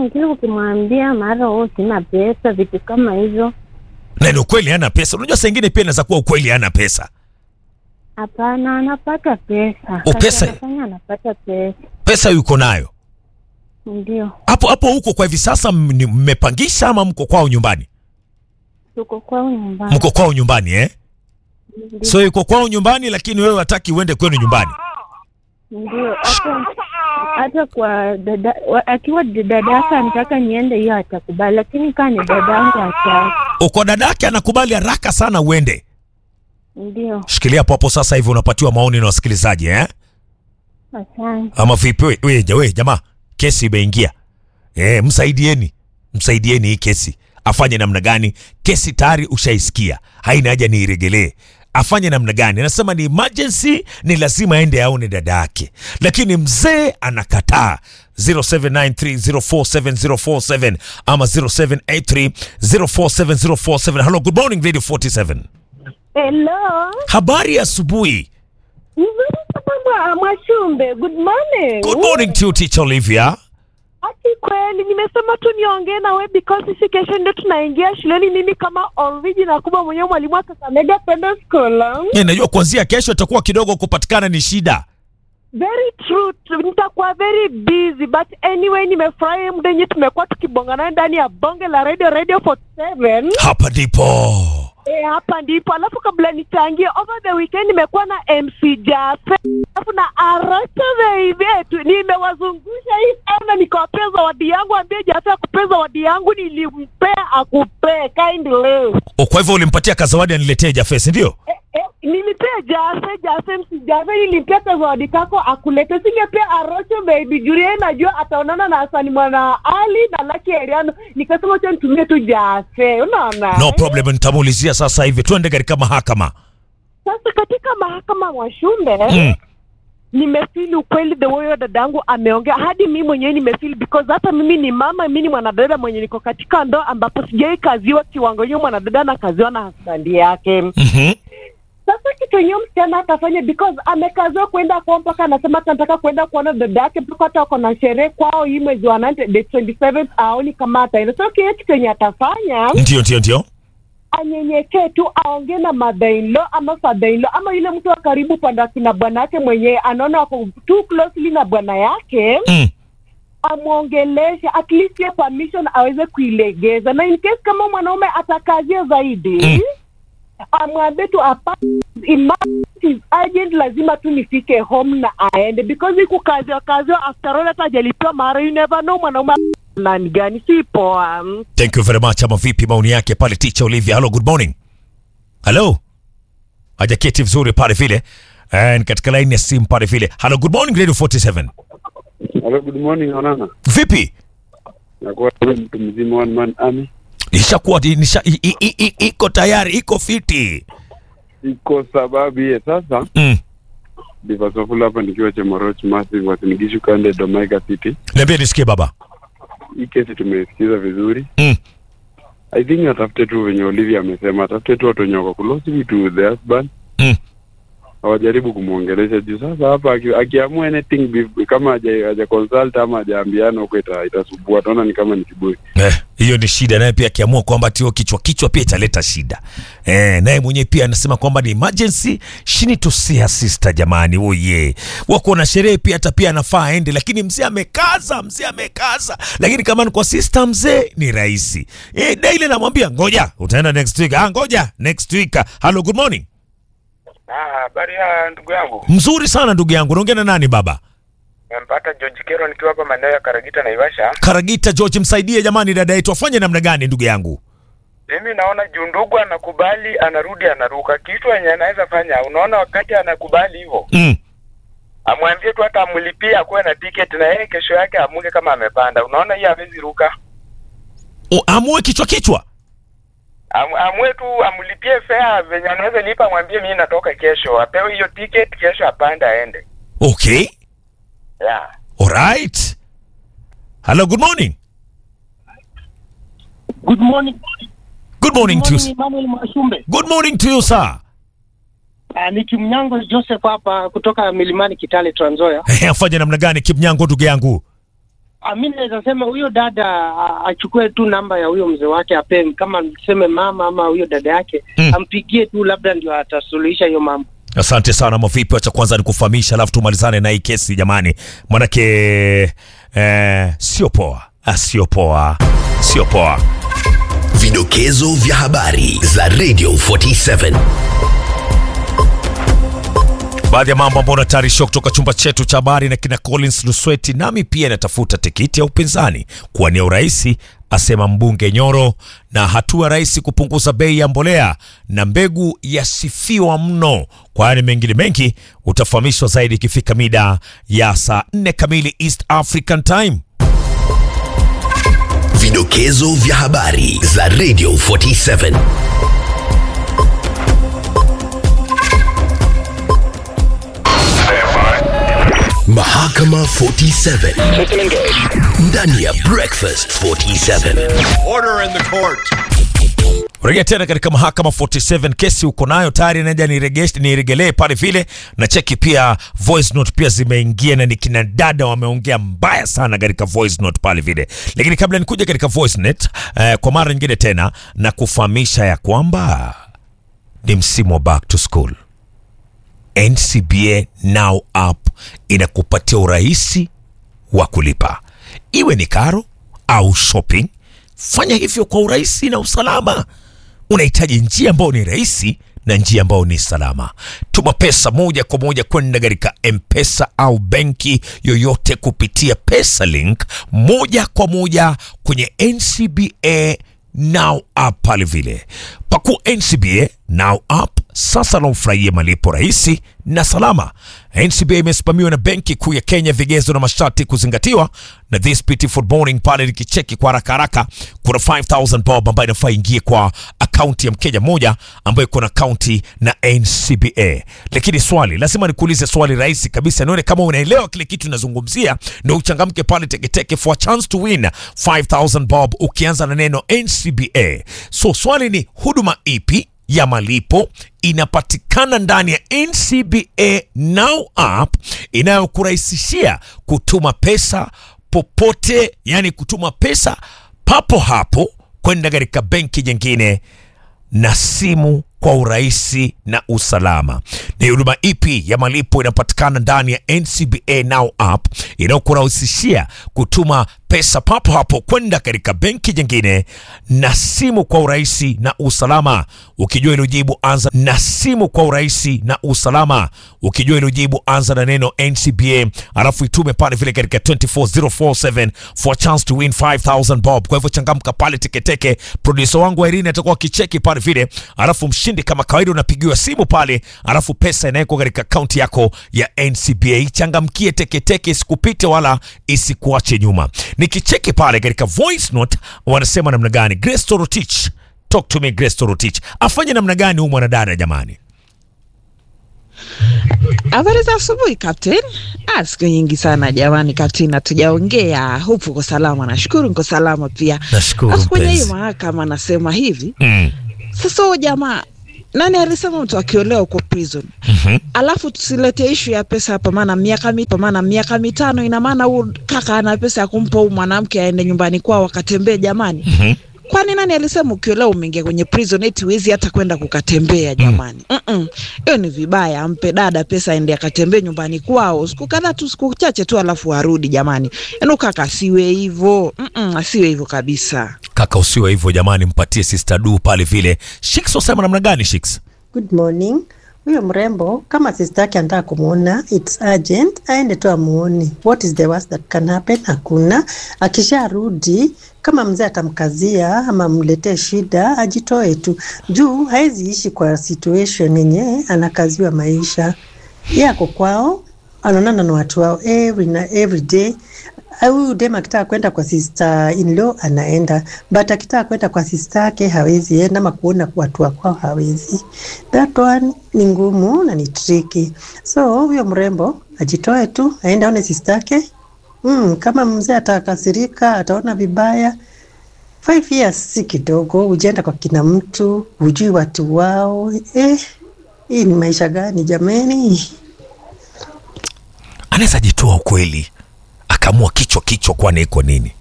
mwingine ukimwambia mara oh, sina pesa, vitu kama hizo, Na ni ukweli hana pesa. Unajua saa ingine pia inaweza kuwa ukweli hana pesa. hapana, anapata pesa. Oh, Kazi pesa? anafanya anapata pesa, Pesa yuko nayo. ndio Hapo hapo huko kwa hivi sasa m- ni- mmepangisha ama mko kwao nyumbani? tuko kwao nyumbani. Mko kwao nyumbani eh? Ndio, So yuko kwao nyumbani lakini wewe hataki uende kwenu nyumbani. ndio hata hata kwa dada wa- akiwa dada yake anataka niende, hiyo atakubali, lakini kaa ni dada yangu hataki. Uko dadake anakubali haraka sana uende. Ndio, Shikilia hapo hapo sasa hivi unapatiwa maoni na wasikilizaji eh? asante. Ama vipi we, we, ja- we jamaa, kesi imeingia. Eh, msaidieni. Msaidieni hii kesi. Afanye namna gani? Kesi tayari ushaisikia. Haina haja niiregelee. Afanye namna gani? Anasema ni emergency, ni lazima aende aone dada yake. Lakini mzee anakataa. 0793047047 ama 0783047047. Hello, good morning Radio 47. Hello. Habari ya asubuhi. Nzuri sana Mwashumbe. Good morning. Good morning to you, teacher Olivia. Ati kweli nimesema tu niongee na wewe because sisi kesho ndio tunaingia shuleni mimi kama original kubwa mwenyewe mwalimu wa Kakamega Pendo School. Eh, najua kuanzia kesho itakuwa kidogo kupatikana ni shida. Very true. Nitakuwa very busy but anyway nimefurahi muda yenyewe tumekuwa tukibongana ndani ya bonge la radio radio 47. Hapa ndipo. E, hapa ndipo. Alafu kabla nichangie, over the weekend nimekuwa na MC Jafe alafu na Aracha Veivetu, nimewazungusha hii sana, nikawapea zawadi yangu. Ambie Jafe akupea zawadi yangu, nilimpea akupee kindly. O, kwa hivyo ulimpatia kazawadi aniletee Jafes, ndio? E, e, nilipea Jafe Jafe MC Jafe, nilimpea ka zawadi kako akulete, singepea Aracha baby juu yeye najua ataonana na Hasani mwana Ali na Lucky Eriano, nikasema acha nitumie tu Jafe, unaona No problem, nitamuulizia sasa hivi. Twende katika mahakama. Sasa katika mahakama Mwashumbe Mm. nimefeel ukweli the way huyo dadangu ameongea, hadi mimi mwenyewe nimefeel because hata mimi ni mama, mimi ni mwanadada mwenye niko katika ndoa ambapo sijai kaziwa kiwango hiyo mwanadada anakaziwa na husband yake. Mhm. Sasa kitu yenyewe msichana atafanya because amekaziwa kwenda kwao, mpaka anasema hata anataka kwenda kuona dada yake, mpaka hata wako na sherehe kwao hii mwezi wa nane, the 27th aoni kama ataenda. So kile kitu yenye atafanya Ndio, ndio, ndio. anyenyekee tu aongee na mother in law ama father in law ama yule mtu wa karibu upande wa kina bwana yake mwenyewe anaona wako too closely na bwana yake Mm. amwongeleshe at least hiyo permission aweze kuilegeza na in case kama mwanaume atakazia zaidi Mm. amwambie tu hapa emergency is urgent lazima tu nifike home na aende because hii kukaziwa kaziwa after all hata hajalipiwa mara you never know mwanaume nani gani si poa Mm. Thank you very much. Ama vipi maoni yake pale teacher Olivia? Hello, good morning. Hello. Hajaketi vizuri pale vile. And katika line ya simu pale vile. Hello, good morning Radio 47. Hello, good morning Onana. Vipi? Nakuwa wewe mtu mzima one man army. Nishakuwa nisha, i, i, i, i, iko tayari, iko fiti. Iko sababu ye sasa Mm. Divasofula hapa nikiwa Chemoroch Massive Wasinigishu Kande Domaiga City. Niambie nisikie baba. Hii kesi tumesikiza vizuri. Mm. I think atafute tu venye Olivia amesema, atafute tu watu wenye wako close to the husband. Mm. Hawajaribu kumwongelesha juu sasa hapa aki- akiamua anything bef- kama haja haja consult ama hajaambiana huko ita, itasubua. Tunaona ni kama ni kiburi. Eh, hiyo ni shida naye pia akiamua kwamba tio kichwa kichwa pia italeta shida. Eh, naye mwenyewe pia anasema kwamba ni emergency, she need to see her sister jamani. Oh yeah. Wako na sherehe pia hata pia anafaa aende lakini mzee amekaza, mzee amekaza. Lakini kama ni kwa sister mzee ni rahisi. Eh, daily namwambia ngoja, utaenda next week. Ah, ngoja next week. Hello, good morning. Ah, habari ya ndugu yangu. Mzuri sana ndugu yangu. Unaongea na nani baba? Nimempata George Kero nikiwa hapa maeneo ya Karagita Naivasha. Karagita George, msaidie jamani dada yetu afanye namna gani ndugu yangu? Mimi naona juu ndugu anakubali, anarudi, anaruka. Kitu yenye anaweza fanya, unaona, wakati anakubali hivyo, Mm. amwambie tu hata amlipie akuwe na ticket na yeye kesho yake amuke kama amepanda. Unaona, hii hawezi ruka. O, amue kichwa kichwa. Am, amue tu amlipie fare venye anaweza lipa, amwambie mimi natoka kesho, apewe hiyo ticket, kesho apande aende. Okay. Yeah. All right. Hello, good morning. Good morning. Good morning to Morning, you. Emmanuel Mwashumbe. Good morning to you, sir. Uh, ni Kimnyango Joseph hapa kutoka Milimani Kitale Trans Nzoia. Eh, afanye namna gani Kipnyango ndugu yangu? Ah, mi naweza sema huyo dada ah, achukue tu namba ya huyo mzee wake ape, kama tuseme mama ama huyo dada yake Mm. ampigie tu, labda ndio atasuluhisha hiyo mambo. Asante sana Mavipi, wacha kwanza nikufahamisha, alafu tumalizane na hii kesi jamani, manake eh, sio poa, Ah, sio poa, sio poa. Vidokezo vya habari za Radio 47. Baadhi ya mambo ambayo unatayarishiwa kutoka chumba chetu cha habari na kina Collins Lusweti. Nami pia natafuta tikiti ya upinzani kuwania urais, asema mbunge Nyoro, na hatua rais kupunguza bei ya mbolea na mbegu yasifiwa mno. Kwani mengine mengi utafahamishwa zaidi ikifika mida ya saa 4 kamili East African Time. Vidokezo vya habari za Radio 47. Mahakama 47 ndani ya Breakfast 47. Rejea tena katika mahakama 47 kesi uko nayo tayari, naja niregeshe niregelee pale vile na cheki pia voice note pia zimeingia na ni kina dada wameongea mbaya sana katika voice note pale vile, lakini kabla nikuja katika voice note eh, kwa mara nyingine tena na kufahamisha ya kwamba ni msimu wa back to school. NCBA Now app inakupatia urahisi wa kulipa, iwe ni karo au shopping. Fanya hivyo kwa urahisi na usalama. Unahitaji njia ambayo ni rahisi na njia ambayo ni salama. Tuma pesa moja kwa moja kwenda katika M-Pesa au benki yoyote kupitia PesaLink moja kwa moja kwenye NCBA Now app pale vile. Pakua NCBA Now app sasa na ufurahie malipo rahisi na salama. NCBA imesimamiwa na Benki Kuu ya Kenya, vigezo na masharti kuzingatiwa. Na this beautiful morning pale nikicheki kwa haraka haraka, kuna 5000 bob ambayo inafaa ingie kwa akaunti ya Mkenya mmoja ambayo iko na akaunti na NCBA. Lakini swali lazima nikuulize swali rahisi kabisa, nione kama unaelewa kile kitu nazungumzia, ndio uchangamke pale teketeke for a chance to win 5000 bob ukianza na neno NCBA. So swali ni huduma ipi ya malipo inapatikana ndani ya NCBA Now app inayokurahisishia kutuma pesa popote, yani kutuma pesa papo hapo kwenda katika benki nyingine na simu kwa urahisi na usalama. Ni huduma ipi ya malipo inapatikana ndani ya NCBA Now app inayokurahisishia kutuma pesa papo hapo kwenda katika benki nyingine na simu kwa urahisi na usalama? Ukijua hilo jibu, anza na simu kwa urahisi na usalama. Ukijua hilo jibu, anza na neno NCBA alafu itume pale vile katika 24047 for a chance to win 5000 bob. Kwa hivyo changamka pale teketeke. Producer wangu Irene atakuwa akicheki pale vile, alafu mshindi kama kawaida unapigiwa simu pale, alafu pesa inawekwa katika akaunti yako ya NCBA. Ichangamkie teketeke, isikupite wala isikuache nyuma. Nikicheki pale katika voice note wanasema namna gani? Grace Torotich, talk to me Grace Torotich, afanye namna gani huyu mwanadada jamani? Habari za asubuhi Captain. Ah, siku nyingi sana jamani Captain, hatujaongea. Hupo uko salama? Nashukuru niko salama pia. Nashukuru Sasa kwenye hii mpenzi. mahakama nasema hivi Mm. sasa, huyo jamaa nani alisema mtu akiolewa uko prison Mhm. alafu tusilete ishu ya pesa hapa, maana miaka mi, maana miaka mitano, ina maana huyu kaka ana pesa ya kumpa huyu mwanamke aende nyumbani kwao wakatembee jamani. Mhm. Kwani nani alisema ukiolewa umeingia kwenye prison eti huwezi hata kwenda kukatembea jamani? Mm-mm. Hiyo ni vibaya. Ampe dada pesa aende akatembee nyumbani kwao siku kadhaa tu, siku chache tu, alafu arudi jamani. Yaani kaka asiwe hivyo. Mm-mm, asiwe hivyo kabisa. Kaka usiwe hivyo jamani, mpatie sister du pale vile. Shiks wasema namna gani Shiks? Good morning. Huyo mrembo kama sister yake anataka kumuona, it's urgent, aende tu amuone. What is the worst that can happen? Hakuna. Akisharudi kama mzee atamkazia ama amletee shida, ajitoe tu juu hawezi ishi kwa situation yenye anakaziwa maisha. Yeye ako kwao, anaonana na watu wao every na every day. Ah, Huyu dem akitaka kwenda kwa sister in law anaenda, but akitaka kwenda kwa sister yake hawezi enda, ama kuona watu wa kwao hawezi. That one ni ngumu na ni tricky. So huyo mrembo ajitoe tu, aende aone sister yake. Mm, kama mzee atakasirika, ataona vibaya. Five years si kidogo, ujienda kwa kina mtu, hujui watu wao. Eh, hii ni maisha gani jameni? Anaweza jitoa ukweli kamua kichwa kichwa kwani iko nini